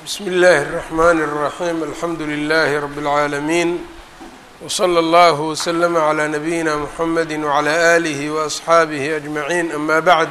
bsmi اllahi الرحmn الرaحيم alxamdu لlh رb العaalمين وslى اllه وslm عlى نabيina mحamedi وعlى آlih وأصxaabih أجmaعين ama bعd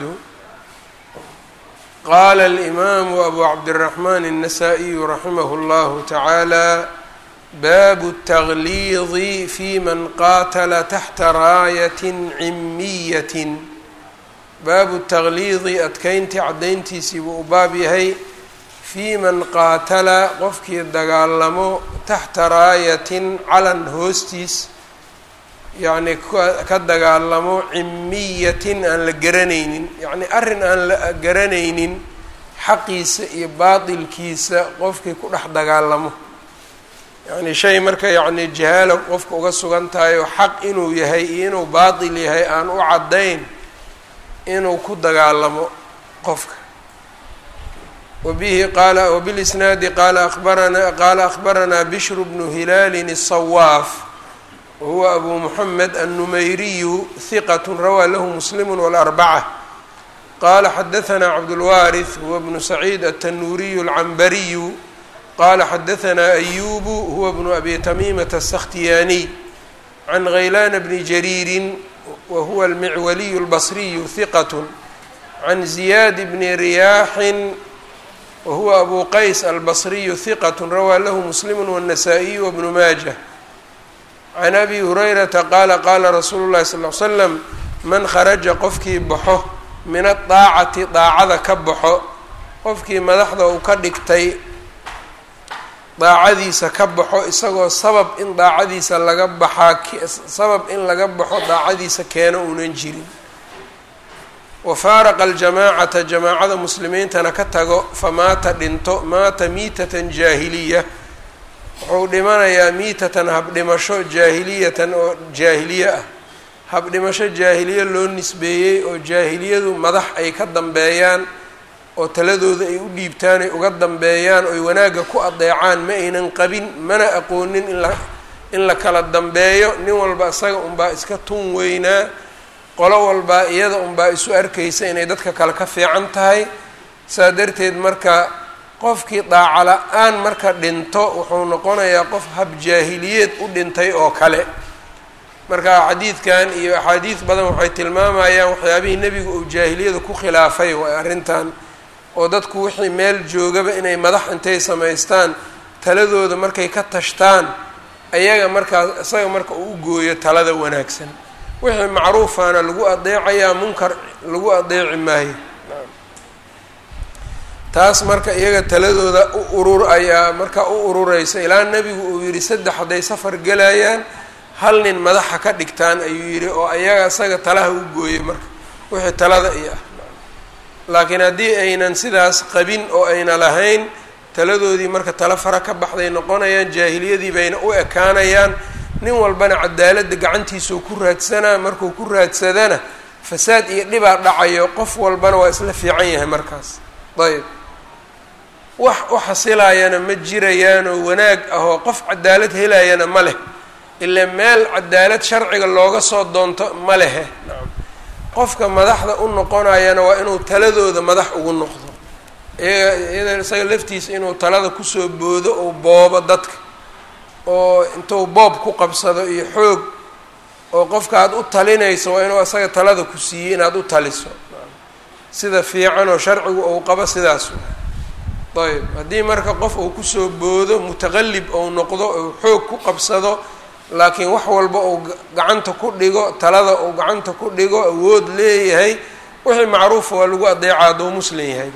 qala الإmam أbu cabdالرحmn النsائي raximh اllah taعalى bab التغliiظ fi man qatla تaxta raayaة cimiyaة baabu التغliiظi adkeyntii cadayntiisii buu u baab yahay fii man qaatala qofkii dagaalamo taxta raayatin calan hoostiis yacnii ka dagaalamo cimiyatin aan la garanaynin yacnii arrin aan la garanaynin xaqiisa iyo baatilkiisa qofkii ku dhex dagaalamo yacnii shay marka yacnii jahaalo qofka uga sugan tahay oo xaq inuu yahay iyo inuu baatil yahay aan u caddayn inuu ku dagaalamo qofka wbihi qala wbilisnaadi qala abarana qala akhbaranaa bishru bnu hilaalin الصawaaf wahuwa abu muxamed الnumayriyu hiqat rawaa lahu muslim wاlarbacة qala xadaثna cabdاlwaariث huwa bnu saciid atanuuriyu اlcambariyu qala xadaثna ayubu huwa bnu abi tamimata الsakhtiyaaniy can ghaylana bni jariiri wahuwa almicwaliyu اlbasriyu hiqat can ziyaad bni riyaaxin whuwa abu qays albصriyu hiqat rawaa lahu muslim wالnasaa-iyu wbnu maaja can abi hurayrata qaala qaala rasuulu llahi sal l slam man kharaja qofkii baxo min adaacati daacada ka baxo qofkii madaxda uu ka dhigtay daacadiisa ka baxo isagoo sabab in daacadiisa laga baxaa sabab in laga baxo daacadiisa keeno uunan jirin wafaaraqa aljamaacata jamaacada muslimiintana ka tago famaata dhinto maata miitatan jaahiliya wuxuu dhimanayaa miitatan habdhimasho jaahiliyatan oo jaahiliye ah habdhimasho jaahiliye loo nisbeeyey oo jaahiliyadu madax ay ka dambeeyaan oo taladooda ay u dhiibtaan ay uga dambeeyaan oy wanaagga ku adeecaan ma aynan qabin mana aqoonin in la in la kala dambeeyo nin walba isaga unbaa iska tun weynaa qolo walbaa iyada unbaa isu arkaysa inay dadka kale ka fiican tahay saa darteed marka qofkii daaca la-aan marka dhinto wuxuu noqonayaa qof habjaahiliyeed u dhintay oo kale marka xadiidkan iyo axaadiis badan waxay tilmaamayaan waxyaabihii nebigu uu jaahiliyada ku khilaafay waay arrintan oo dadku wixii meel joogaba inay madax intay samaystaan taladooda markay ka tashtaan ayaga markaas isaga marka uu u gooyo talada wanaagsan wixii macruufaana lagu adeecayaa munkar lagu adeeci maayo taas marka iyaga taladooda u urur ayaa marka u urureysa ilaa nebigu uu yidhi saddex hadday safar gelayaan hal nin madaxa ka dhigtaan ayuu yidhi oo ayaga isaga talaha u gooyay marka wixii talada iyo ah laakiin haddii aynan sidaas qabin oo ayna lahayn taladoodii marka tala fara ka baxday noqonayaan jaahiliyadii bayna u ekaanayaan nin walbana cadaaladda gacantiisuu ku raadsanaa markuu ku raadsadana fasaad iyo dhibaa dhacayo qof walbana waa isla fiican yahay markaas ayb wax u xasilayana ma jirayaanoo wanaag ahoo qof cadaalad helayana ma leh ilaa meel cadaalad sharciga looga soo doonto ma lehe nacam qofka madaxda u noqonayana waa inuu taladooda madax ugu noqdo iyaga iyada isaga laftiisa inuu talada kusoo boodo oo boobo dadka oo intuu boob ku qabsado iyo xoog oo qofka aad u talinayso waa inuu isaga talada ku siiyey inaad u taliso sida fiican oo sharcigu uu qabo sidaas ayb haddii marka qof uu kusoo boodo mutaqallib ou noqdo ou xoog ku qabsado laakiin wax walba uu gacanta ku dhigo talada uu gacanta ku dhigo awood leeyahay wixii macruufa waa lagu adeeca hadduu muslim yahay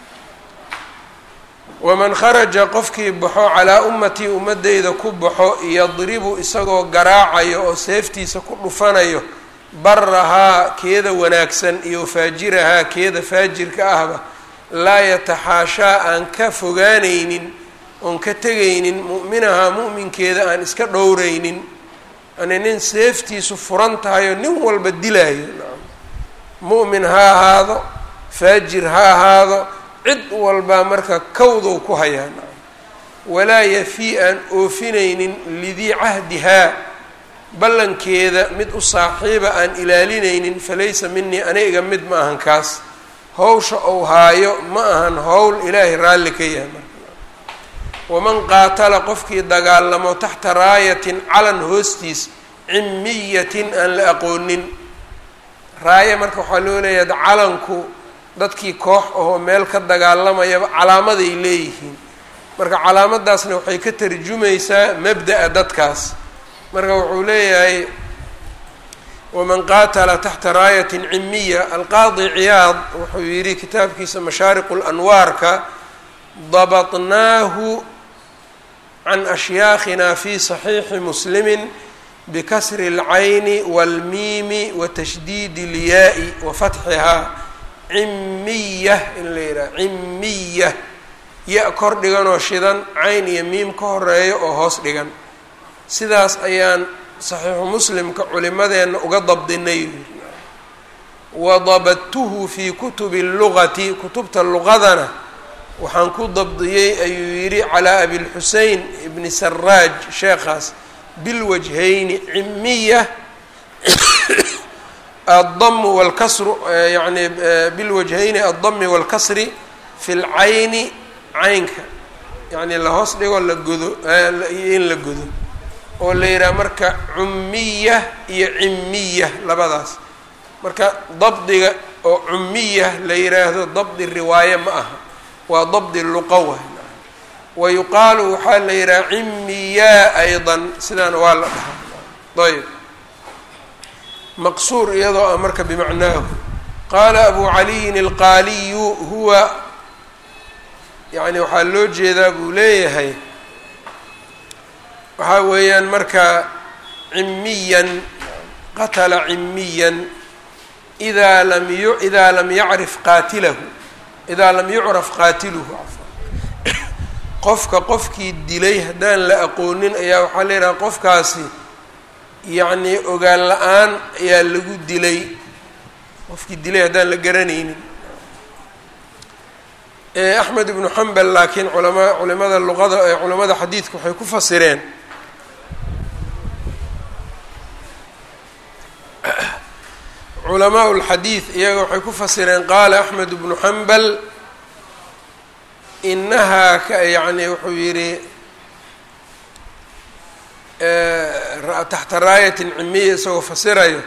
waman kharaja qofkii baxo calaa ummatii ummadeyda ku baxo yadribu isagoo garaacayo oo seeftiisa ku dhufanayo barahaa keeda wanaagsan iyo faajirahaa keeda faajirka ahba laa yataxaashaa aan ka fogaanaynin oon ka tegaynin mu'minahaa mu'minkeeda aan iska dhowraynin yani nin seeftiisu furan tahay oo nin walba dilaayo mu'min ha ahaado faajir ha ahaado cid walbaa marka kawdow ku hayaan walaa yafii aan oofinaynin lidii cahdihaa ballankeeda mid u saaxiiba aan ilaalinaynin falaysa minii aniga mid ma ahan kaas hawsha ou haayo ma ahan howl ilaahay raalli ka yahay marka waman qaatala qofkii dagaalamo taxta raayatin calan hoostiis cimiyatin aan la aqoonin raaya marka waxaa loo leeyahay calanku dadkii koox ahoo meel ka dagaalamayaba calaamaday leeyihiin marka calaamadaasna waxay ka tarjumaysaa mabda'a dadkaas marka wuxuu leeyahay waman qaatala taxta raayatin cimiya alqaadi ciyaad wuxuu yidhi kitaabkiisa mashaariqu lanwaarka dabatnaahu can ashyaakhina fi saxiixi muslimin bikasri اlcayni wاlmiimi watashdiidi اlyaai wafatxihaa cimiya in la yidhaha cimiya ya kor dhiganoo shidan cayn iyo miim ka horeeya oo hoos dhigan sidaas ayaan saxiixu muslimka culimadeenna uga dabdinay wadabadtuhu fii kutubi اllugati kutubta luqadana waxaan ku dabdiyey ayuu yidhi calaa abilxusein ibni saraaj sheekhaas bilwajhayni cimiya addamu walkasru yani bilwajhayni addami walkasri fi lcayni caynka yacni lahoos dhigo la godo in la godo oo la yidhaha marka cummiya iyo cimiya labadaas marka dabdiga oo cummiya la yidhaahdo dabdi riwaaye ma aha waa dabdi luqawa wa yuqaalu waxaa la yidhaha cimiyaa aydan sidaana waa la dhahaa ayb maqsuur iyadoo ah marka bimacnaahu qaala abu caliyin alqaaliyu huwa yani waxaa loo jeedaa buu leeyahay waxaa weeyaan marka cimiyan qatala cimiyan idaa lam yu idaa lam yacrif qaatilahu idaa lam yucraf qaatiluhu qofka qofkii dilay haddaan la aqoonin ayaa waxaa la yidhaha qofkaasi yacnii ogaan la-aan ayaa lagu dilay qofkii dilay haddaan la garanaynin axmed ibnu xambal laakiin culama culimada luqada ee culamada xadiidka waxay ku fasireen culamaa lxadiid iyaga waxay ku fasireen qaala axmed ibnu xambal inahaa ka yacni wuxuu yidhi taxta raayatin cimiya isagoo fasirayo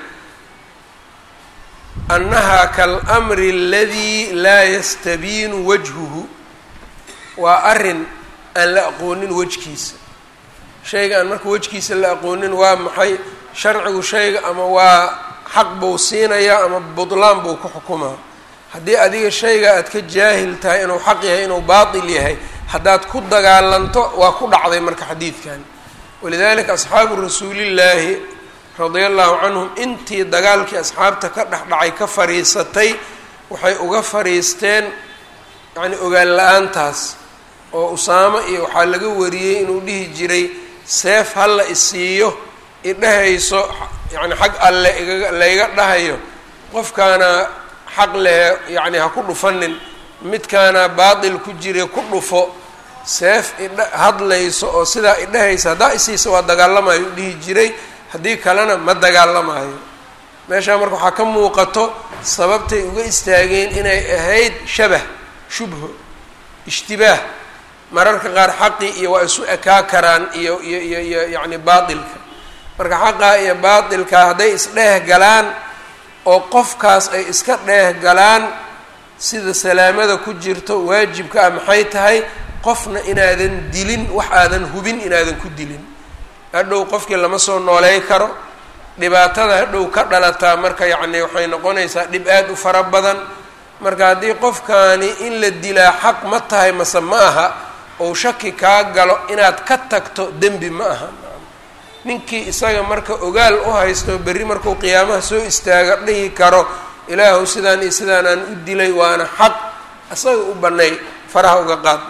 annahaa kaalmri aladii laa yastabiinu wajhuhu waa arrin aan la aqoonin wejkiisa shayga aan marka wejkiisa la aqoonin waa maxay sharcigu shayga ama waa xaq buu siinayaa ama butlaan buu ku xukumaa haddii adiga shayga aad ka jaahil tahay inuu xaq yahay inuu baatil yahay haddaad ku dagaalanto waa ku dhacday marka xadiidkan walidalika asxaabu rasuulillaahi radia allahu canhum intii dagaalkii asxaabta ka dhexdhacay ka fariisatay waxay uga fariisteen yacni ogaan la-aantaas oo usaamo iyo waxaa laga wariyey inuu dhihi jiray seef halla isiiyo idhahayso yacni xag alle igaga layga dhahayo qofkaana xaq lehe yacni ha ku dhufanin midkaana baatil ku jira ku dhufo seef idha hadlayso oo sidaa idhahaysa haddaa isiisa waa dagaalamayo u dhihi jiray haddii kalena ma dagaalamayo meeshaa marka waxaa ka muuqato sababtay uga istaageen inay ahayd shabah shubho ishtibaah mararka qaar xaqii iyo waa isu ekaa karaan iyo iyo iyo iyo yacni baatilka marka xaqaa iyo baatilka hadday isdheeh galaan oo qofkaas ay iska dheeh galaan sida salaamada ku jirto waajibka ah maxay tahay qofna inaadan dilin wax aadan hubin inaadan ku dilin hadhow qofkii lama soo nooley karo dhibaatada hadhow ka dhalataa marka yacni waxay noqonaysaa dhib aad u fara badan marka haddii qofkaani in la dilaa xaq ma tahay mase ma aha ou shaki kaa galo inaad ka tagto dembi ma aha ninkii isaga marka ogaal u haysto berri markuu qiyaamaha soo istaaga dhihi karo ilaahu sidaan iyo sidaan aan u dilay waana xaq isaga u banay faraha uga qaad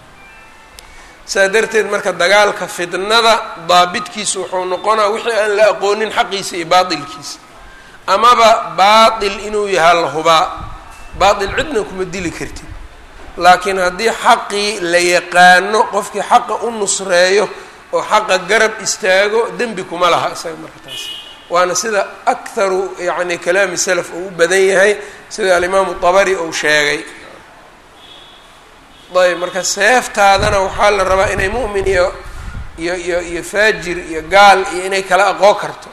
saa darteed marka dagaalka fidnada daabitkiisa wuxuu noqonaa wixii aan la aqoonin xaqiisa iyo baatilkiisa amaba baatil inuu yahaa la hubaa baatil cidna kuma dili kartid laakiin haddii xaqii la yaqaano qofkii xaqa u nusreeyo oo xaqa garab istaago dembi kuma laha isaga marka taas waana sida akharu yacni kalaami salaf uu u badan yahay sida alimaamu dabari uu sheegay ayb marka seeftaadana waxaa la rabaa inay mu'min iyo iyo iyo iyo faajir iyo gaal iyo inay kala aqoon karto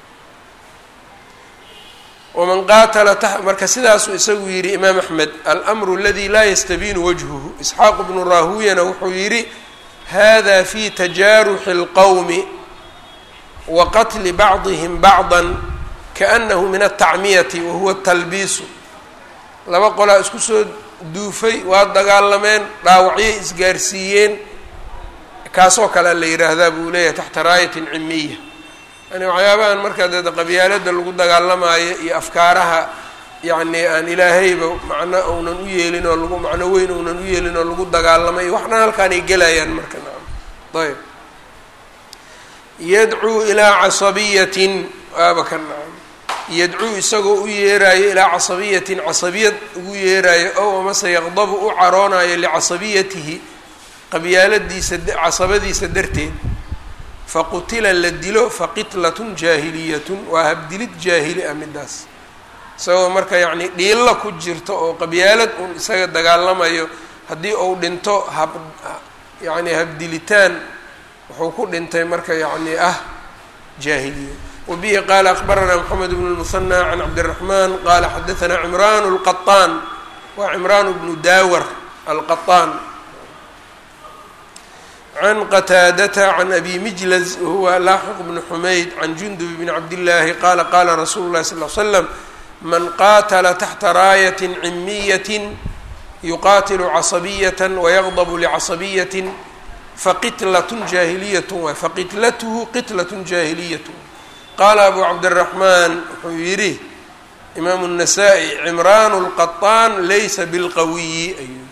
waman qaatala ta marka sidaasuu isagu yidhi imaam axmed almru aladi laa yastabiinu wajhuhu isxaaq bnu raahuyana wuxuu yidhi hada fi tajaaruxi اlqowmi wa qatli bacdihim bacda kaanahu min altacmiyati wahuwa talbiisu laba qolaa isku soo duufay waa dagaalameen dhaawacyay isgaarsiiyeen kaasoo kalea la yidhaahdaa buu leeyahay taxta raayatin cimiya yani waxyaabahan markaa dee qabyaalada lagu dagaalamaayo iyo afkaaraha yacni aan ilaahayba macno uunan u yeelin oo lagu macno weyn uunan u yeelin oo lagu dagaalamay waxna halkaan ay gelayaan marka nacam ayb yadcuu ilaa casabiyatin waaba ka nacam yadcuu isagoo u yeeraayo ilaa casabiyatin casabiyad ugu yeeraayo ow amase yaqdabu u caroonayo licasabiyatihi qabyaaladiisa casabadiisa darteed faqutila la dilo faqitlatun jaahiliyatun waa habdilid jaahili ah midaas isagoo marka yacni dhiilla ku jirto oo qabyaalad un isaga dagaalamayo haddii uu dhinto hab yacni habdilitaan wuxuu ku dhintay marka yacni ah jaahiliya wabihi qaala akbaranaa moxamed bnu lmusanى can cabdiraxman qaala xadaanaa cimraan اlqaطaan waa cimraan bnu daawar alqaطaan can qataadata can abi mijlaz wahuwa laaxiq bnu xumayd can jundub bni cabdillaahi qaala qaala rasuulu llahi sal l slam man qaatala taxta raayatin cimiyatin yuqaatilu casabiyatan wayaqdabu licasabiyatin faqitlatun jaahiliyatun waay faqitlathu qitlatun jaahiliyatun qaala abu cabdiraxmaan wuxuu yidhi imaamu الnasaa-i cimraan اlqaطaan laysa bilqawiyi ayuu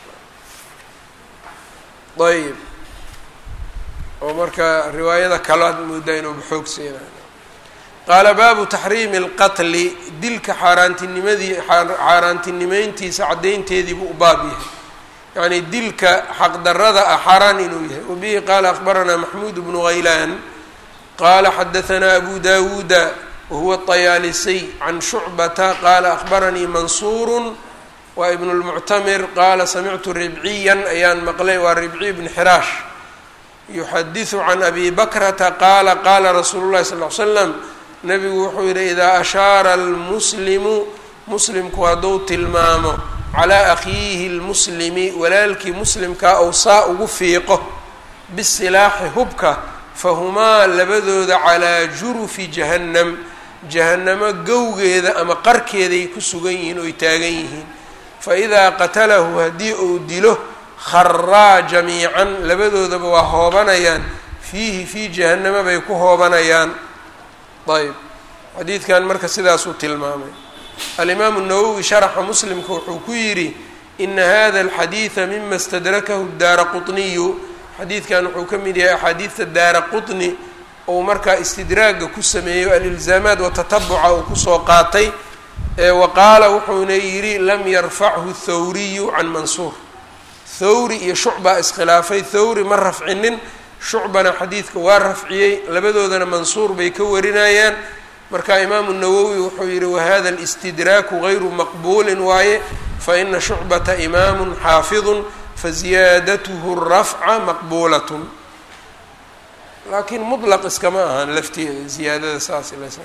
ayb oo marka riwaayada kalaad moodaa inuu baxoog siinayo qaala baabu taxriimi اlqatli dilka xaaraantinimadii xaaraantinimeyntiisa caddaynteediibuu u baab yahay yacni dilka xaqdarada ah xaaraan inuu yahay wabihi qaala akbaranaa maxmuud bnu haylaan qaala xadaanaa abu dawuuda wahuwa طayaalisay can shucbata qaala akbaranii mansuuru waa ibn اlmuctamir qaala samictu ribciyan ayaan maqlay waa ribciy bn xiraash yuxadiثu can abi bakrata qaala qaala rasuulu llahi sal l slam nabigu wuxuu yidhi idaa ashaara almuslimu muslimku hadduu tilmaamo calaa akhiihi اlmuslimi walaalkii muslimkaa ou saa ugu fiiqo bisilaaxi hubka fahumaa labadooda calaa jurufi jahannam jahannamo gowgeeda ama qarkeeday ku sugan yihiin oy taagan yihiin faidaa qatalahu haddii uu dilo kharaa jamiican labadoodaba waa hoobanayaan fiihi fii jahannama bay ku hoobanayaan ayb xadiidkan marka sidaasuu tilmaamay alimaamu nawowi sharaxa muslimka wuxuu ku yidhi ina hada alxadiida mima stadrakahu daara quطniyu xadiidkan wuxuu ka mid yahay axaadiidta daara quطni ou markaa istidraaga ku sameeyo alilzaamaat watatabuca uu kusoo qaatay wa qaala wuxuuna yidhi lam yarfachu thawriyu can mansuur thawri iyo shucbaa iskhilaafay thawri ma rafcinin shucbana xadiidka waa rafciyey labadoodana mansuur bay ka warinayaan marka imaamu nawowi wuxuu yidhi wahada alistidraaku gayru maqbuulin waaye faina shucbata imaamu xaafidun faziyaadatuhu rafca maqbuulatun laakiin mutlaq iskama ahan lafteeda ziyaadada saas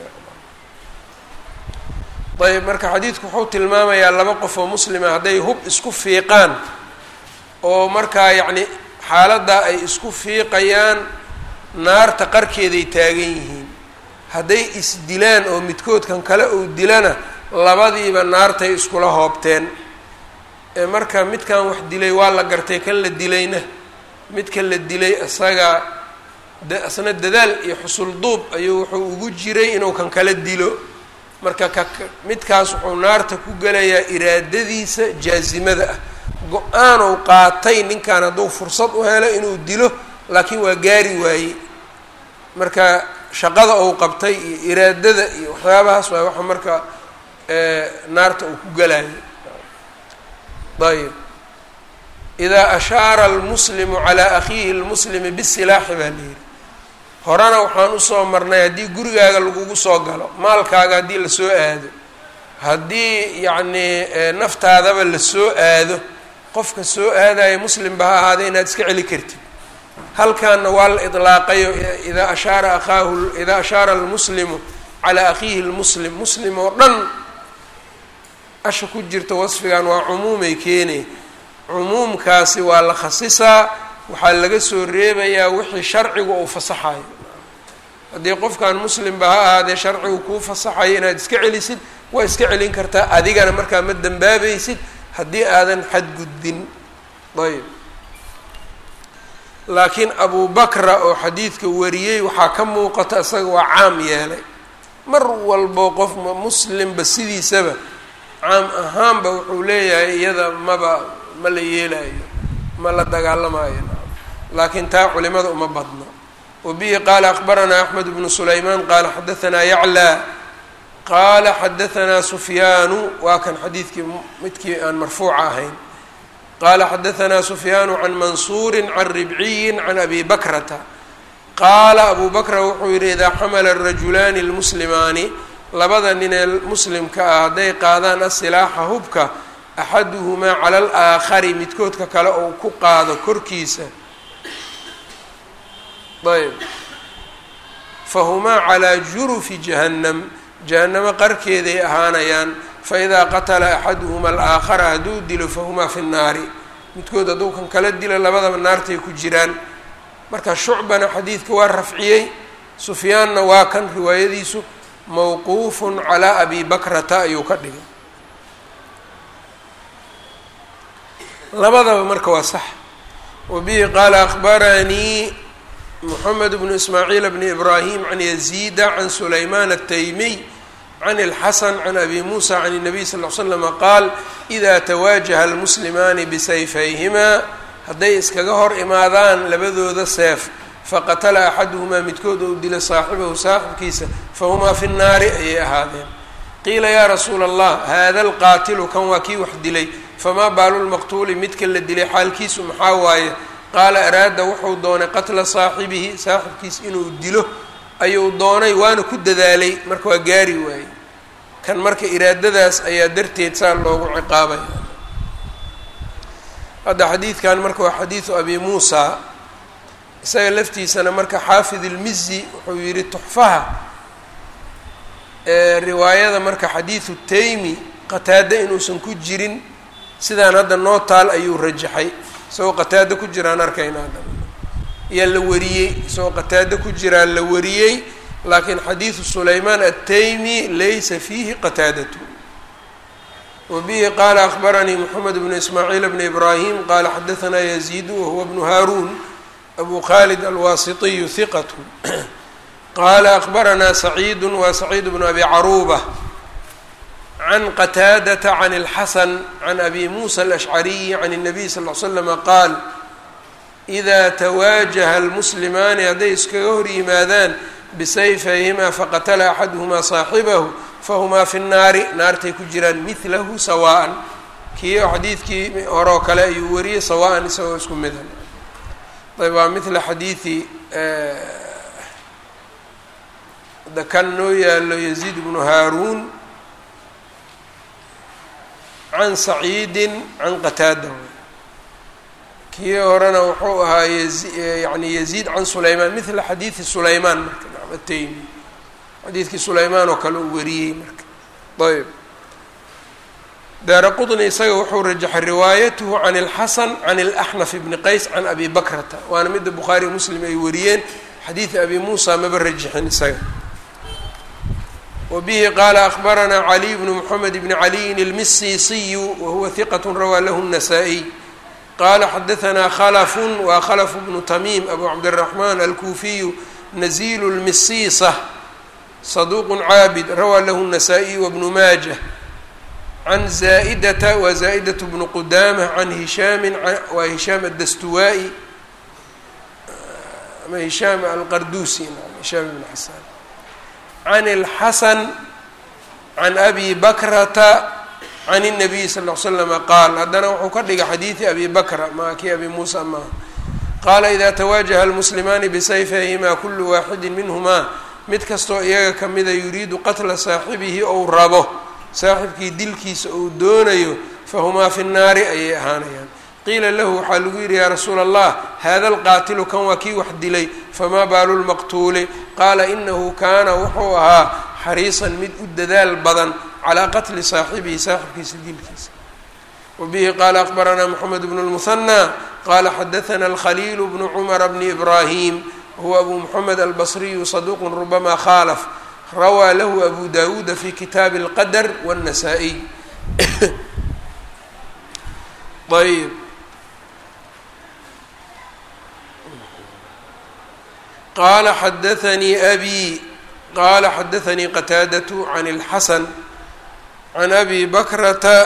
ayb marka xadiidku wuxuu tilmaamayaa laba qof oo muslima hadday hub isku fiiqaan oo markaa yacni xaaladdaa ay isku fiiqayaan naarta qarkeeday taagan yihiin hadday isdilaan oo midkoodkan kale uu dilana labadiiba naartay iskula hoobteen ee marka midkan wax dilay waa la gartay kan la dilayna midka la dilay isaga isna dadaal iyo xusul duub ayuu wuxuu ugu jiray inuu kan kala dilo marka ka midkaas wuxuu naarta ku gelayaa iraadadiisa jaasimada ah go-aanou qaatay ninkan hadduu fursad u helo inuu dilo laakiin waa gaari waaye marka shaqada uu qabtay iyo iraadada iyo waxyaabahaas waa waxa marka naarta uu ku gelayo ayb idaa ashaara almuslimu calaa akhiihi lmuslimi bisilaaxi baa layidhi horena waxaan usoo marnay haddii gurigaaga lagugu soo galo maalkaaga haddii lasoo aado haddii yacnii naftaadaba lasoo aado qofka soo aadaya muslimba ha ahaada inaad iska celi kartid halkaana waa la idlaaqayo idaa ashaara akhaahu idaa ashaara almuslimu calaa akhiihi lmuslim muslim oo dhan asha ku jirta wasfigan waa cumuumay keenay cumuumkaasi waa la khasisaa waxaa laga soo reebayaa wixii sharcigu uu fasaxayo haddii qofkan muslimba ha ahaadee sharcigu kuu fasaxayo inaad iska celisid waa iska celin kartaa adigana markaa ma dambaabaysid haddii aadan xadgudbin ayb laakiin abu bakra oo xadiidka wariyey waxaa ka muuqata isaga waa caam yeelay mar walbo qof muslimba sidiisaba caam ahaanba wuxuu leeyahay iyada maba ma la yeelayo ma la dagaalamayo laakiin taa culimada uma badno wabihi qaala akbaranaa axmed bnu sulaymaan qaala xadaanaa yaclaa qaala xadaanaa sufyaanu waa kan xadiidkii midkii aan marfuuca ahayn qaala xadaanaa sufyaanu can mansuuri can ribciyi can abi bakrata qaala abu bakra wuxuu yidhi idaa xamala arajulaani lmuslimaani labada nin ee muslimka ah hadday qaadaan asilaaxa hubka axaduhumaa cala alaakhari midkoodka kale ou ku qaado korkiisa ayb fahumaa calaa jurufi jahannam jahannamo qarkeeday ahaanayaan faidaa qatala axaduhuma alaakhara hadduu dilo fahumaa fi nnaari midkood hadduu kan kala dilo labadaba naartay ku jiraan marka shucbana xadiidka waa rafciyey sufyaanna waa kan riwaayadiisu mawquufun calaa abi bakrata ayuu ka dhigay labadaba marka waa sax wabihi qaala akbaranii moxamed bnu ismaaciil bni ibraahim can yaziida can sulaymaan ataymiy can اlxasan can abi muusa can الnabiy sal ll ly slama qaal idaa tawaajaha almuslimaani bisayfayhimaa hadday iskaga hor imaadaan labadooda seef faqatala axaduhumaa midkood ou dila saaxibahu saaxibkiisa fahumaa fi nnaari ayay ahaadeen qiila yaa rasuula allah haada alqaatilu kan waa kii wax dilay famaa baalu lmaqtuuli midka la dilay xaalkiisu maxaa waaye qaala araada wuxuu doonay qatla saaxibihi saaxibkiis inuu dilo ayuu doonay waana ku dadaalay marka waa gaari waayey kan marka iraadadaas ayaa darteed saa loogu ciqaabaya hadda xadiidkan marka waa xadiidu abi muusa isaga laftiisana marka xaafid ilmizi wuxuu yihi tuxfaha riwaayada marka xadiidu taymi qataada inuusan ku jirin sidaan hadda noo taal ayuu rajaxay isagoo qataado ku jiraan arkayna hadda ayaa la wariyey isagoo qataado ku jiraa la wariyey laakiin xadiidu sulaymaan ataymi laysa fiihi qataadatu wabihi qaala akbaranii moxamed bnu ismaaciil bni ibraahim qaala xadaanaa yaziidu wahuwa bnu haaruun abu khalid alwaasitiyu hiqatu qaala akbaranaa saciidu waa saciid bnu abi caruuba can qataadata can اlxasan can abi muusa alashcariyi can الnabiy sal ll slama qaal idaa tawaajaha almuslimaani hadday iskaga hor yimaadaan bisayfayhimaa faqatala axaduhumaa saaxibahu fahumaa fi nnaari naartay ku jiraan midlahu sawaan kii xadiidkii horeo kale ayuu wariyey sawaan isagoo isku mida ayb waa mila xadiidi da kan noo yaalo yaziid bnu haaruun can saciidin can qataada kii horena wuxuu ahaa yani yaziid can sulaymaan mila xadiidi sulaymaan marka ataymi xadiidkii sulaymaan oo kale uu wariyey marka ayb daara qطni isaga wuxuu rajaxay riwaayatuhu can اlxasan can اlaxnaf bni qays can abi bakrata waana midda bukhaari muslim ay wariyeen xadiidi abi muusa maba rajixin isaga wbihi qaala akbaranaa caliy bnu mxamed bni caliyin اlmisiisiyu wahuwa hiqat rawaa lahu الnasaa-iy qaala xadaanaa khalafun waa khalfu bnu tamiim abu cabdالraxmaan alkuufiyu nazilu اlmisiisa saduuq caabid rawaa lahu الnasaa-iy wbnu maajah can zaa'idata wa zaa'idة bnu qudaamة can hishaami waa hishaam adastuwaa-i ama hishaam alqarduusi hishaam ibn xasaan can اlxasan can abi bakrata can الnabiy sal ll slama qaal haddana wuxuu ka dhigay xadiidi abi bakra maa kii abi muusa maaha qaala ida tawaajaha almuslimaani bisayfayhimaa kulu waaxidi minhumaa mid kastoo iyaga kamida yuriidu qatla saaxibihi ou rabo saaxibkii dilkiisa ou doonayo fahumaa fi nnaari ayay ahaanayaan qiila lahu waxaa lagu yidhi yaa rasuula allah hada alqaatilu kan waa kii wax dilay famaa baalu lmaqtuuli qaala inahu kaana wuxuu ahaa xariisan mid u dadaal badan calaa qatli saaxibihi saaxibkiisa dilkiisa wabihi qaala akbaranaa moxamed bnu lmuhanى qaala xadaana alkhaliil bnu cumara bni ibrahim wahuwa abu moxamed albasriyu saduuqu rubama khaalaf rawaa lahu abu dawuuda fi kitaabi اlqadr wالnasaa-iy ayb qaala xadaanii abi qaala xadaanii qataadatu can اlxasan can abi bakrata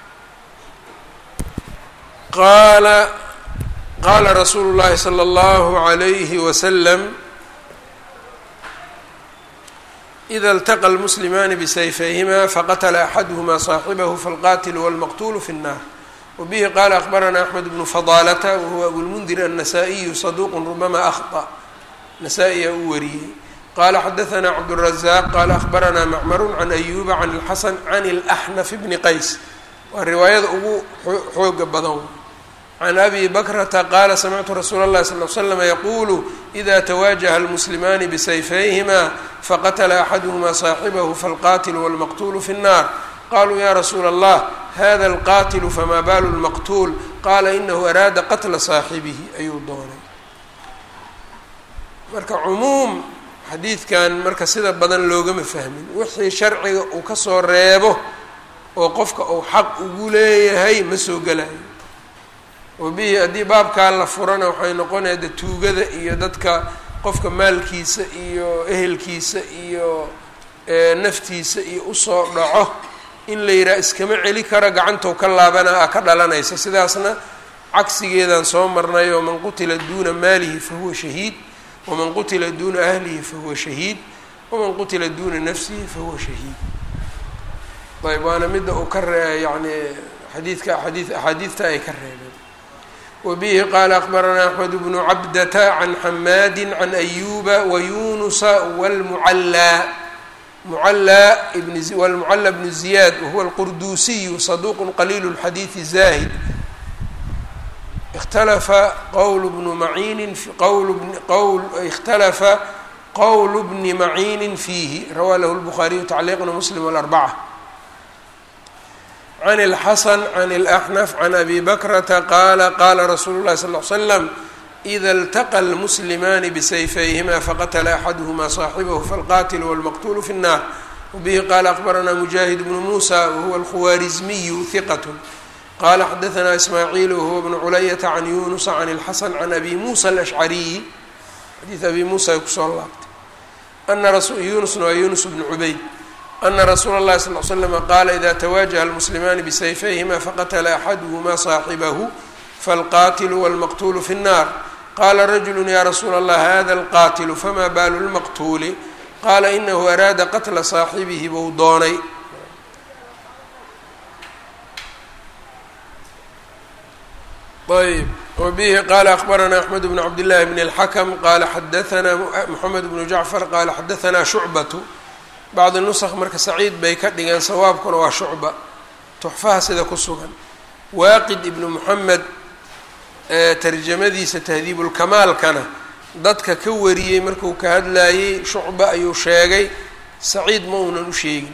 qaala qaala rasuulu llahi salى اllahu عalayhi wasalam ida اltaqa اlmuslimaani bisayfayhima faqatla axaduhma صaaxibahu falqatilu wاlmaqtulu fi الnar wbihi qaala akbarana axmed bnu fadaalata wahuwa abulmundir annasaa-iyu saduuqu rubama akhطأ nasaa-iya uu wariyey qaala xadaana cabdالrazaaq qaala akbaranaa macmaru can ayuba can اlxasan can اlaxnaf bni qays waa riwaayada ugu xooga badan can abi bakrata qaala samictu rasuula اllahi sal l slm yaquulu ida twaajaha اlmuslimaani bisayfayhima faqatla axaduhma صaaxibahu falqatilu wاlmaqtulu fi الnar qaluu ya rasuula allah hada alqatilu famaa baalu lmaqtuul qaala inahu araada qatla saaxibihi ayuu doonay marka cumuum xadiidkan marka sida badan loogama fahmin wixii sharciga uu kasoo reebo oo qofka uu xaq ugu leeyahay ma soo gelayo wabihi haddii baabkaa la furana waxay noqonaya de tuugada iyo dadka qofka maalkiisa iyo ehelkiisa iyo naftiisa iyo usoo dhaco in la yidhaha iskama celi karo gacantou ka laabana a ka dhalanaysa sidaasna cagsigeedaan soo marnay oo man qutila duuna maalihi fahuwa shahiid waman qutila duuna ahlihi fahuwa shahiid waman qutila duuna nafsihi fahuwa shahiid ayb waana midda uu ka ree yani xadiidka axaadii axaadiidta ay ka reebeen wabihi qaala akbaranaa axmed bnu cabdata can xamaadi can ayuba wayunusa wاlmucallaa mucallى wlmucallى bnu ziyaad wahuwa alqurduusiyu saduuq qaliil اlxadiidi zahid ikhtalafa qowl bnu maciinin qowl qowl ikhtalafa qowl bni maciinin fiihi rawaa lahu lbukhaariyu tacliiqna muslim alarbaca can اlxasan can اlaxnaf can abi bakrata qaala qaala rasuulu llahi sal l slam ida اltaqa اlmuslimaani bisayfayhima faqatla axaduhma صaaxibahu falqatilu wاlmaqtulu fi الnar wbihi qaala akbaranaa mujaahid bnu musa wahuwa alkhuwaarizmiyu hiqat qala xadaثna ismaaciil wahuwa bnu culayata can yunusa can اlxasan can abi musa alashcariyi xadiid abi musa ay kusoo laabtay ana yunusna waa yunus bnu cubayd ana rasuula اllahi sal l slama qaala ida twaajaha اlmuslimaani bisayfayhima faqatla axaduhma صaaxibahu falqatilu wاlmaqtulu fi الnar qala rajulu ya rasuula allah hada alqatilu fama baalu lmaqtuuli qaala inahu araada qatla saaxibihi buu doonay ayb wbihi qaala akbaranaa axmed bnu cabdillahi bn اlxakm qaala xadaanaa moxamed bnu jacfar qaala xadaanaa shucbatu bacdi nusq marka saciid bay ka dhigeen sawaabkuna waa shucba tuxfaha sida ku sugan waaqid ibnu moxamed tarjamadiisa tahdiibulkamaalkana dadka ka wariyey markuu ka hadlayey shucba ayuu sheegay saciid ma uunan u sheegin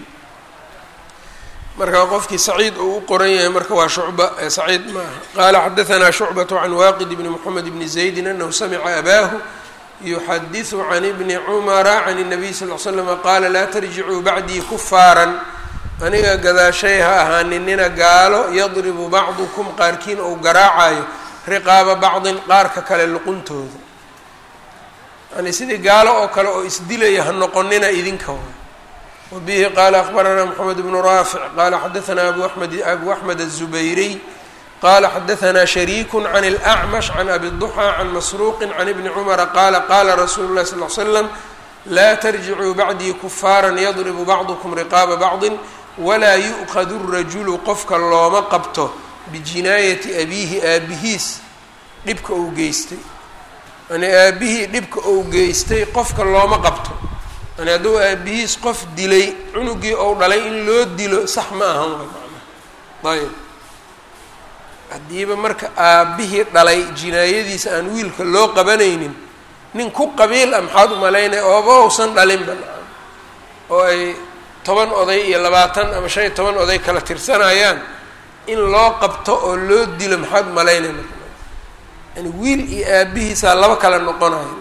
marka qofkii saciid uu u qoran yahay marka waa shucba ee saciid maaha qaala xadaanaa shucbatu can waaqid bni moxamed bni zaydin anahu samica abaahu yuxadiثu can ibni cumara can الnabiy sal l slama qaala laa tarjicuu bacdii kufaaran aniga gadaashay ha ahaaninina gaalo yadribu bacdukum qaarkiin ou garaacayo riqaaba bacdin qaarka kale luquntooda yani sidii gaalo oo kale oo isdilaya ha noqonina idinka waay wabihi qaala akbaranaa moxamed bnu raafic qaala xadaanaa abu amed abu axmed aلzubayriy qala xadaanaa shariiku can اlأcmash can abi duxى can masruuqi can ibni cumara qaala qaala rasuulu اlahi sal l slam laa tarjicuu bacdii kufaara yadribu bacdukum riqaaba bacdi walaa yu'khadu rajulu qofka looma qabto bijinaayati abiihi aabihiis dhibka uu geystay yani aabihii dhibka uu geystay qofka looma qabto yani hadduu aabihiis qof dilay cunugii ou dhalay in loo dilo sax ma ahan way macnaha ayb haddiiba marka aabbihii dhalay jinaayadiisa aan wiilka loo qabanaynin nin ku qabiil ah maxaad u malaynaya ooba uusan dhalinba oo ay toban oday iyo labaatan ama shan iyo toban oday kala tirsanayaan in loo qabto oo loo dilo maxaad u malaynaya marka yani wiil iyo aabihiisaa laba kala noqonayo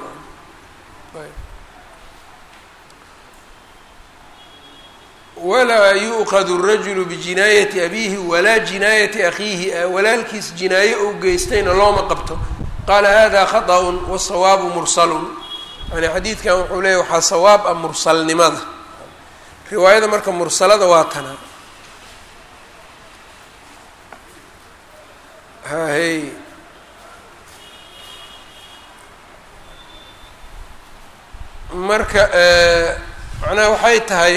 walaa yu'qadu rajulu bijinaayati abiihi walaa jinaayati akhiihi walaalkiis jinaaye ou geystayna looma qabto qaala hada khaطأun wasawaabu mursalun yani xadiidkan wuxuu leeyahy waxaa sawaab ah mursalnimada riwaayada marka mursalada waa tana hahey marka macnaha waxay tahay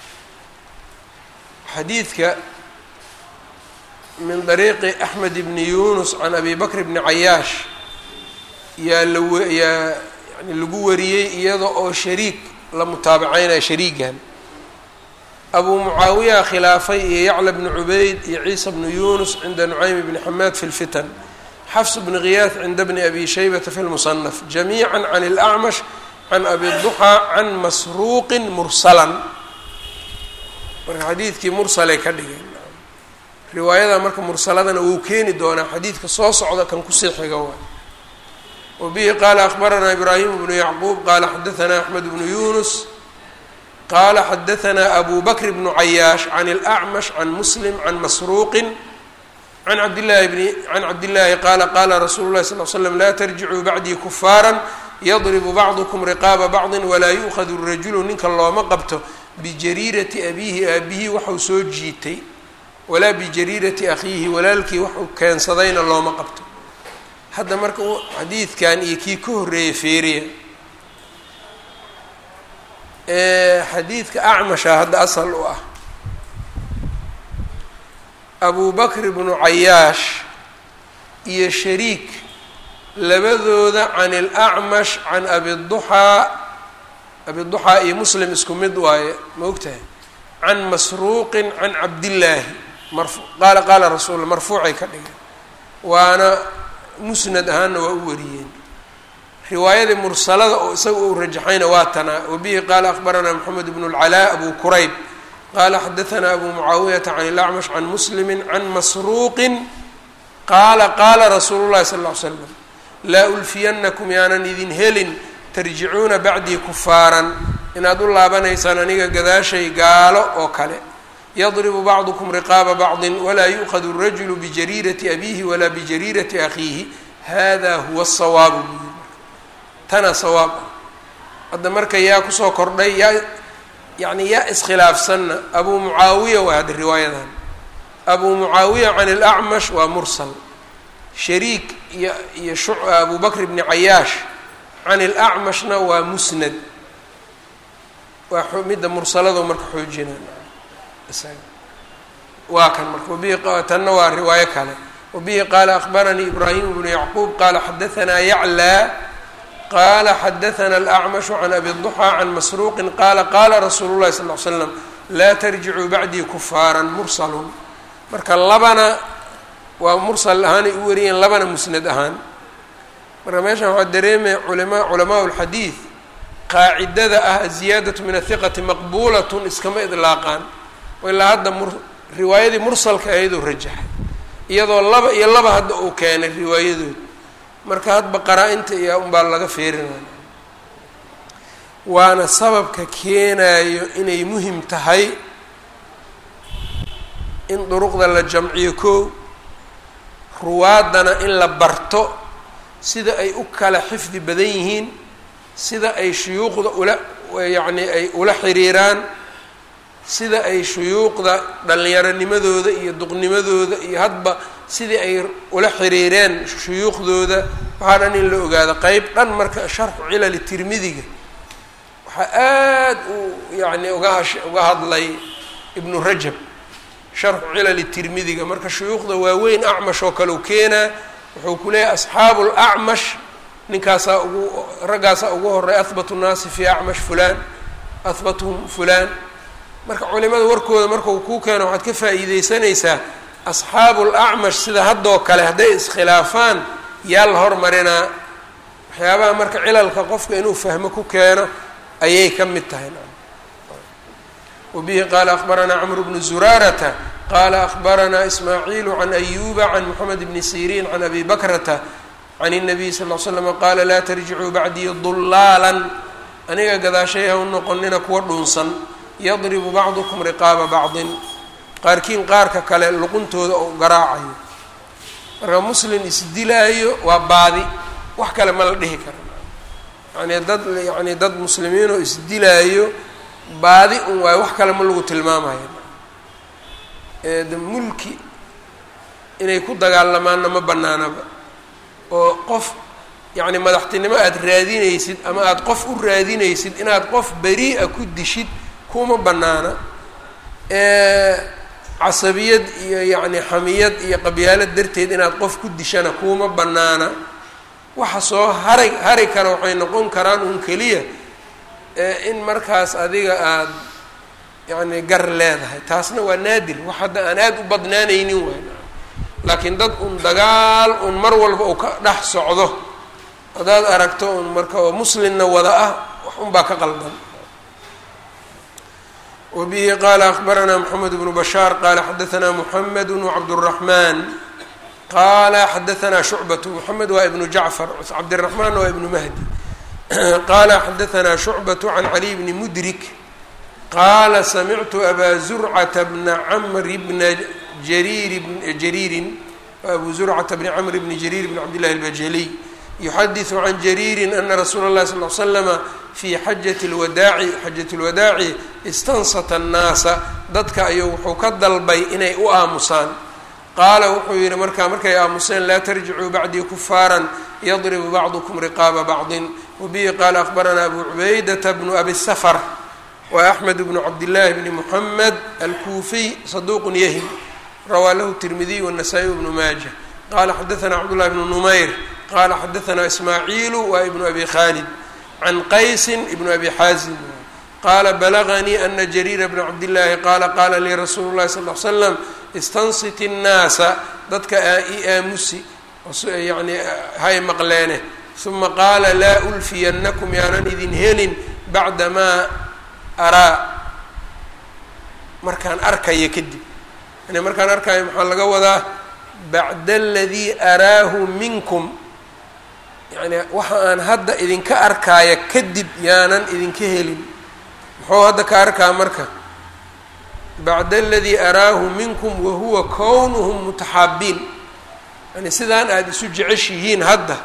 xadiidka min dariiqi axmed ibni yunus can abi bakr bni cayaash yaa law yaa yani lagu wariyey iyada oo shariik la mutaabaceynaya shariigan abu mucaawiya khilaafay iyo yacla bni cubayd iyo ciisa bni yunus cinda nucaym bni xamaad fi lfitan xafs bni khiyaas cinda bni abi shaybata fi lmusanaf jamiica can اlacmash can abi duxaa can masruuqin mursalan marka xadiidkii mursalay ka dhigeen riwaayada marka mursaladana wuu keeni doonaa xadiidka soo socda kan kusii xiga waay wa bihi qaala akbaranaa ibraahim bnu yacquub qaala xadaanaa axmed bnu yunus qaala xadaanaa abu bakr bnu cayaash can اlacmash can muslim can masruuqin can cabdillahi bni can cabdillaahi qaala qaala rasuulu llahi sal l slam laa tarjicuu bacdii kufaara yadribu bacdukum riqaaba bacdi walaa yu'khadu rajulu ninka looma qabto bijariirati abiihi aabihii waxau soo jiitay walaa bijariirati akhiihi walaalkii waxuu keensadayna looma qabto hadda marka xadiidkan iyo kii ka horreeyay feeriya xadiidka acmasha hadda asal u ah abu bakr bnu cayaash iyo shariik labadooda can اlacmash can abiduxaa abiduxaa iyo muslim isku mid waaye ma ogtahay can masruuqin can cabdillaahi marfu qaala qaala rasuul marfuucay ka dhigeen waana musnad ahaanna waa u wariyeen riwaayadii mursalada oo isaga uu rajaxayna waa tanaa wabihi qaala akbaranaa moxamed bnu اlcalaa abu kurayb qaala xadaanaa abu mucaawiyata can ilacmash can muslimi can masruuqin qaala qaala rasuulu llahi sal ll ly slam laa ulfiyanakum yaanan idin helin tarjicuuna bacdii kufaaran inaad u laabanaysaan aniga gadaashay gaalo oo kale yadribu bacdukum riqaaba bacdin walaa yu'khadu rajulu bijariirati abiihi walaa bijariirati akhiihi hada huwa asawaabu buyi tana sawaab ah hadda marka yaa kusoo kordhay yaa yacni yaa iskhilaafsanna abuu mucaawiya waa hadda riwaayadan abuu mucaawiya can ilacmash waa mursal shariik iyo iyo shu abu bakr bni cayaash can ilacmashna waa musnad waa midda mursalado marka xoojina waa kan marka wabihi tanna waa riwaayo kale wabihi qaala akbaranii ibraahim bnu yacquub qaala xadaanaa yaclaa qaala xadaana alacmashu can abi duxaa can masruuqin qaala qaala rasuulu llahi sal l slam laa tarjicuu bacdii kufaaran mursalun marka labana waa mursal ahaanay u wariyeen labana musnad ahaan marka meeshan waxaa dareemaya culama culamaa lxadiid qaacidada ah aziyaadatu min athiqati maqbuulatun iskama idlaaqaan ilaa hadda mur riwaayadii mursalka ahayd oo rajaxay iyadoo laba iyo laba hadda uu keenay riwaayadood marka hadba qaraa-inta iyo unbaa laga feerinaya waana sababka keenayo inay muhim tahay in duruqda la jamciyo koo ruwaadana in la barto sida ay u kala xifdi badan yihiin sida ay shuyuuqda ula yacni ay ula xiriiraan sida ay shuyuuqda dhallinyaronimadooda iyo duqnimadooda iyo hadba sidii ay ula xiriireen shuyuuqdooda waxaa dhan in la ogaado qeyb dhan marka sharxu cilali tirmidiga waxaa aad uu yacni ugahash uga hadlay ibnu rajab sharxu cilali tirmidiga marka shuyuuqda waaweyn acmash oo kale u keenaa wuxuu ku leeyahay asxaabu lacmash ninkaasaa ugu raggaasaa ugu horay ahbatu nnaasi fi acmash fulaan ahbatuhum fulaan marka culimada warkooda markau kuu keeno waxaad ka faa'iideysanaysaa asxaabu lacmash sida haddoo kale hadday iskhilaafaan yaa la hormarinaa waxyaabaha marka cilalka qofka inuu fahmo ku keeno ayay ka mid tahay wabihi qaala akbaranaa cmru bnu zuraarata qaala akbaranaa ismaaciilu can ayuba can moxamed bni siriin can abi bakrata can الnabiy sal ll slama qaala laa tarjicuu bacdii dulaalan aniga gadaashay ha u noqonina kuwa dhunsan yadribu bacdukum riqaaba bacdin qaarkiin qaarka kale luquntooda oo garaacayo marka muslim isdilaayo waa baadi wax kale ma la dhihi kara yani dad yani dad muslimiinoo isdilaayo baadi un waayo wax kale ma lagu tilmaamayo de mulki inay ku dagaalamaanna ma banaanaba oo qof yacni madaxtinimo aada raadinaysid ama aada qof u raadinaysid inaad qof beri-a ku dishid kuma banaana casabiyad iyo yacni xamiyad iyo qabyaalad darteed inaad qof ku dishana kuma banaana waxa soo hari hari kara waxay noqon karaan un keliya in markaas adiga aada yacni gar leedahay taasna waa naadir wax hadda aan aada u badnaanaynin waay laakiin dad un dagaal un mar walba uu ka dhex socdo haddaad aragto un marka oo muslimna wada ah wax un baa ka qaldan wbihi qala akbaranaa mxamed bnu bashaar qala xadaanaa muxamed wcabdالraxman qala xadaanaa shucbatu moxamed waa ibnu jacfar cabdiraxmaan waa ibnu mahdi qala xadaanaa shucbatu can caliy bni mudrik qaala samictu abaa zurcata bna camri bna jariir jariirin abu zurcata bni camr bni jariir bn cabd llahi albajaliy yuxadiثu can jariiri ana rasuula اlahi sal l slama fii xajati lwadaaci xajati lwadaaci istansata annaasa dadka ayuu wuxuu ka dalbay inay u aamusaan qaala wuxuu yihi markaa markay aamuseen laa tarjicuu bacdii kufaaran yadribu bacdukum riqaaba bacdin wabihi qaala akbaranaa abu cubaydata bnu abi safar wa axmed bnu cabdillaahi bni muxamed alkuufiy saduuqun yahim rawaa lahu tirmidiy wanasaa-i bnu maaja qala xadaanaa cabdullahi bnu numayr qala xadaanaa ismaaciilu waa ibnu abi khaalid can qaysin ibnu abi xaazim qaala balaganii ana jariira bna cabdillaahi qaala qaala lii rasuulu llahi sal l slam istansiti nnaasa dadka i aamusi yani hay maqleene uma qaala laa ulfiyannakum yaanan idin helin bacda maa araa markaan arkaya kadib yani markaan arkayo maxaa laga wadaa bacda aladii araahu minkum yani waxa aan hadda idinka arkaaya kadib yaanan idinka helin muxuu hadda ka arkaa marka bacda aladii araahu minkum wahuwa kownuhum mutaxaabiin yani sidaan aada isu jeceshihiin hadda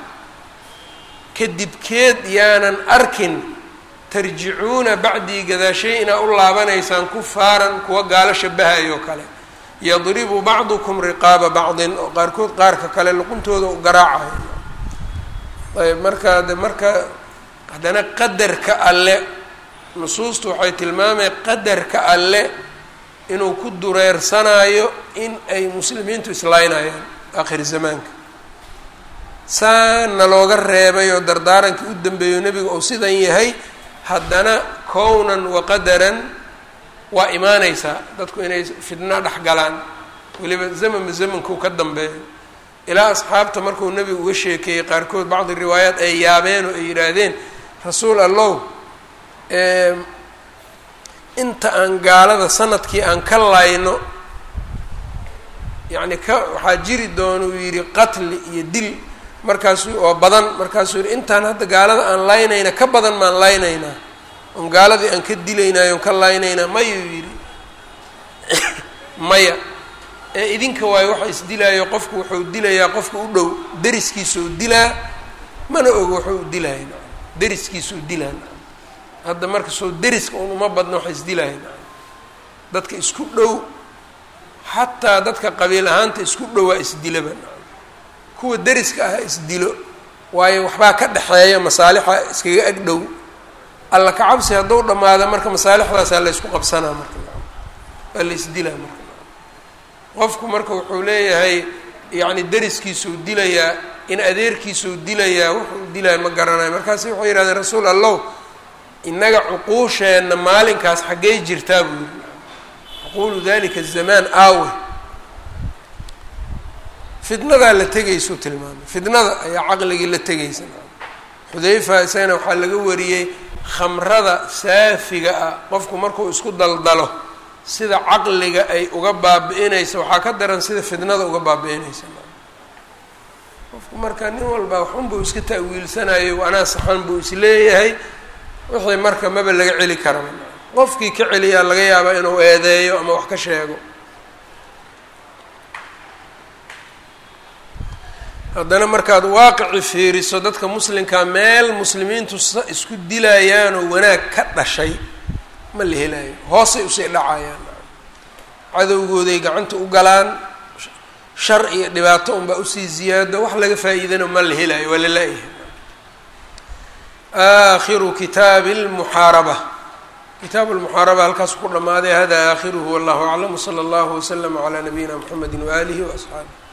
kadibkeed yaanan arkin tarjicuuna bacdii gadaashay inaa u laabanaysaan kufaaran kuwa gaalo shabahayo o kale yadribu bacdukum riqaaba bacdin oo qaarkood qaarka kale luquntooda u garaacayo ayb marka de marka haddana qadarka alle nusuustu waxay tilmaamay qadarka alle inuu ku dureersanaayo in ay muslimiintu islaynayaan aakhir zamaanka saana looga reebay oo dardaarankii u dambeeyo nebiga uu sidan yahay haddana kownan wa qadaran waa imaaneysaa dadku inay fidno dhex galaan weliba zamanba zamankuu ka dambeeyo ilaa asxaabta markuu nebigu uga sheekeeyey qaarkood bacdi riwaayaat ay yaabeen oo ay yidhaahdeen rasuul allow inta aan gaalada sanadkii aan ka layno yacni ka waxaa jiri doona uu yidhi qatli iyo dil markaasuu oo badan markaasuu yihi intaan hadda gaalada aan laynayna ka badan maan laynaynaa oon gaaladii aan ka dilaynaayo on ka laynaynaa mayuu yidhi maya ee idinka waayo waxa isdilaayo qofku wuxuu dilayaa qofka u dhow deriskiisuu dilaa mana ogo wuxuu dilaya deriskiisuu dilaa hadda marka soo deriska un uma badna waxa isdilaya dadka isku dhow xataa dadka qabiil ahaanta isku dhowaa isdilaba kuwa deriska ah isdilo waayo waxbaa ka dhexeeya masaalixa iskaga ag dhow alla kacabsi hadduu dhammaado marka masaalixdaasaa la ysku qabsanaa marka waa la isdilaa marka qofku marka wuxuu leeyahay yacni deriskiisuu dilayaa in adeerkiisuu dilayaa wuxuu dilaya ma garanayo markaasi wuxuu yidhahdeen rasuul allow innaga cuquusheenna maalinkaas xaggey jirtaa buu yidhi cuquulu dalika zamaan aawe fidnadaa la tegaysuu tilmaamay fidnada ayaa caqligii la tegaysa xudayfa isagana waxaa laga wariyey khamrada saafiga ah qofku markuu isku daldalo sida caqliga ay uga baabi-inaysa waxaa ka daran sida fidnada uga baabi-inaysa qofku marka nin walba waxun buu iska ta'wiilsanayo anaa saxan buu isleeyahay wixii marka maba laga celi karaba qofkii ka celiyaa laga yaabaa inuu eedeeyo ama wax ka sheego haddana markaad waaqici fiiriso dadka muslimkaa meel muslimiintu isku dilayaanoo wanaag ka dhashay ma la helayo hoosay usii dhacayaan cadowgooday gacanta u galaan shar iyo dhibaato unbaa usii ziyaado wax laga faa-iidano ma la helayo waa la la-yahay aakhiru kitaabi lmuxaaraba kitaabu lmuxaaraba halkaas ku dhammaaday hada aakhiruhu wallahu aclam wsala allahu waslama calaa nabiyina mxamedi waaalihi waasxaabih